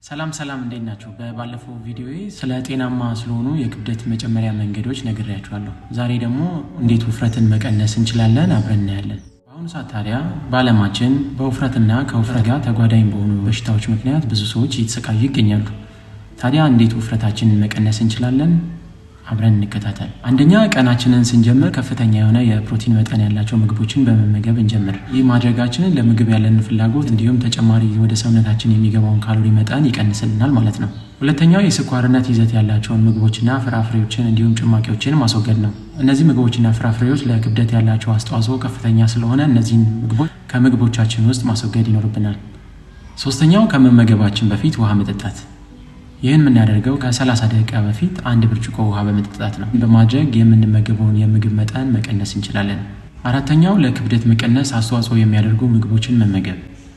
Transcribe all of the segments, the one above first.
ሰላም ሰላም እንዴት ናቸው? በባለፈው ቪዲዮ ስለ ጤናማ ስለሆኑ የክብደት መጨመሪያ መንገዶች ነግሬያችኋለሁ። ዛሬ ደግሞ እንዴት ውፍረትን መቀነስ እንችላለን አብረን እናያለን። በአሁኑ ሰዓት ታዲያ በዓለማችን በውፍረትና ከውፍረት ጋር ተጓዳኝ በሆኑ በሽታዎች ምክንያት ብዙ ሰዎች እየተሰቃዩ ይገኛሉ። ታዲያ እንዴት ውፍረታችንን መቀነስ እንችላለን? አብረን እንከታተል። አንደኛ ቀናችንን ስንጀምር ከፍተኛ የሆነ የፕሮቲን መጠን ያላቸው ምግቦችን በመመገብ እንጀምር። ይህ ማድረጋችንን ለምግብ ያለንን ፍላጎት እንዲሁም ተጨማሪ ወደ ሰውነታችን የሚገባውን ካሎሪ መጠን ይቀንስልናል ማለት ነው። ሁለተኛው የስኳርነት ይዘት ያላቸውን ምግቦችና ፍራፍሬዎችን እንዲሁም ጭማቂዎችን ማስወገድ ነው። እነዚህ ምግቦችና ፍራፍሬዎች ለክብደት ያላቸው አስተዋጽኦ ከፍተኛ ስለሆነ እነዚህን ምግቦች ከምግቦቻችን ውስጥ ማስወገድ ይኖርብናል። ሶስተኛው ከመመገባችን በፊት ውሃ መጠጣት ይህን የምናደርገው ከ30 ደቂቃ በፊት አንድ ብርጭቆ ውሃ በመጠጣት ነው። በማድረግ የምንመገበውን የምግብ መጠን መቀነስ እንችላለን። አራተኛው ለክብደት መቀነስ አስተዋጽኦ የሚያደርጉ ምግቦችን መመገብ።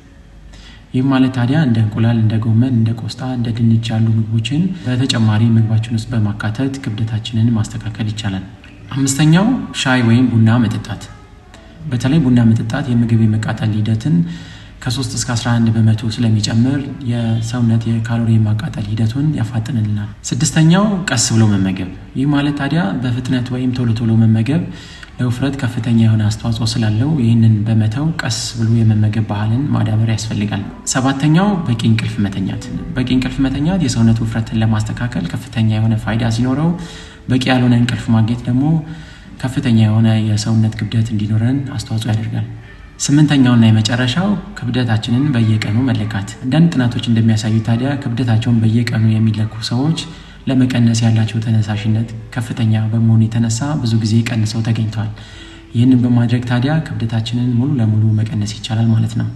ይህም ማለት ታዲያ እንደ እንቁላል፣ እንደ ጎመን፣ እንደ ቆስጣ፣ እንደ ድንች ያሉ ምግቦችን በተጨማሪ ምግባችን ውስጥ በማካተት ክብደታችንን ማስተካከል ይቻላል። አምስተኛው ሻይ ወይም ቡና መጠጣት። በተለይ ቡና መጠጣት የምግብ የመቃጠል ሂደትን ከ3 እስከ 11 በመቶ ስለሚጨምር የሰውነት የካሎሪ ማቃጠል ሂደቱን ያፋጥንልናል። ስድስተኛው ቀስ ብሎ መመገብ። ይህ ማለት ታዲያ በፍጥነት ወይም ቶሎ ቶሎ መመገብ ለውፍረት ከፍተኛ የሆነ አስተዋጽኦ ስላለው ይህንን በመተው ቀስ ብሎ የመመገብ ባህልን ማዳበር ያስፈልጋል። ሰባተኛው በቂ እንቅልፍ መተኛት። በቂ እንቅልፍ መተኛት የሰውነት ውፍረትን ለማስተካከል ከፍተኛ የሆነ ፋይዳ ሲኖረው፣ በቂ ያልሆነ እንቅልፍ ማግኘት ደግሞ ከፍተኛ የሆነ የሰውነት ክብደት እንዲኖረን አስተዋጽኦ ያደርጋል። ስምንተኛውና የመጨረሻው ክብደታችንን በየቀኑ መለካት። አንዳንድ ጥናቶች እንደሚያሳዩ ታዲያ ክብደታቸውን በየቀኑ የሚለኩ ሰዎች ለመቀነስ ያላቸው ተነሳሽነት ከፍተኛ በመሆኑ የተነሳ ብዙ ጊዜ ቀንሰው ተገኝተዋል። ይህንን በማድረግ ታዲያ ክብደታችንን ሙሉ ለሙሉ መቀነስ ይቻላል ማለት ነው።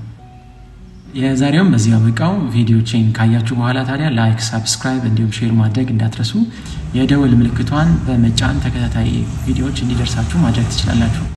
የዛሬውም በዚህ አበቃው። ቪዲዮችን ካያችሁ በኋላ ታዲያ ላይክ፣ ሳብስክራይብ እንዲሁም ሼር ማድረግ እንዳትረሱ። የደወል ምልክቷን በመጫን ተከታታይ ቪዲዮዎች እንዲደርሳችሁ ማድረግ ትችላላችሁ።